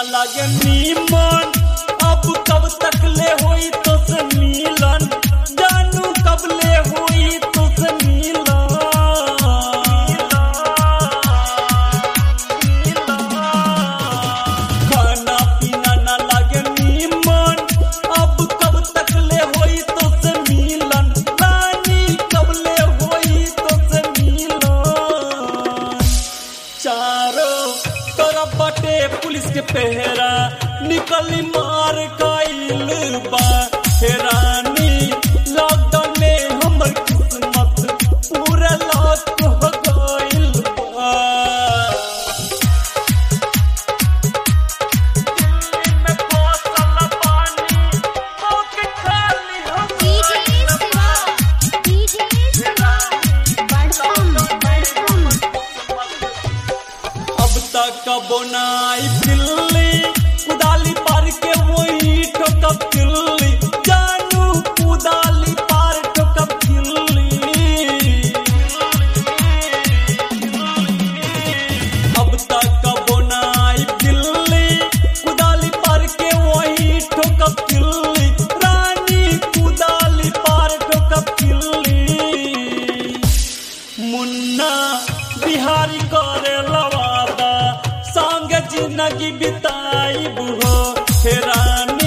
लागे नीमन अब कब तक ले होई तो से मिलन जानू कब ले होई तो से मिलन खाना पीना ना लागे नीमन अब कब तक ले होई तो से मिलन रानी कब ले होई तो से मिलन चारों तरफ बटे पुलिस के पहरा निकली मार काइल बा हे रानी लॉकडाउन में हमर किस्मत पूरा लॉक हो गइल बा दिल्ली में बोतल पानी होके खाली हो DJ Siva, DJ Siva, Badham, Badham. अब तक बनाई दिल्ली कुदाली पार के वही ठोकब दिल्ली जानू कुदाली पार ठोकब दिल्ली अब तक बनाई दिल्ली कुदाली पार के वही ठोकब दिल्ली रानी कुदाली पार ठोकब दिल्ली मुन्ना बिहारी करे लवादा संग जिंदगी बिताई बुहो हे रानी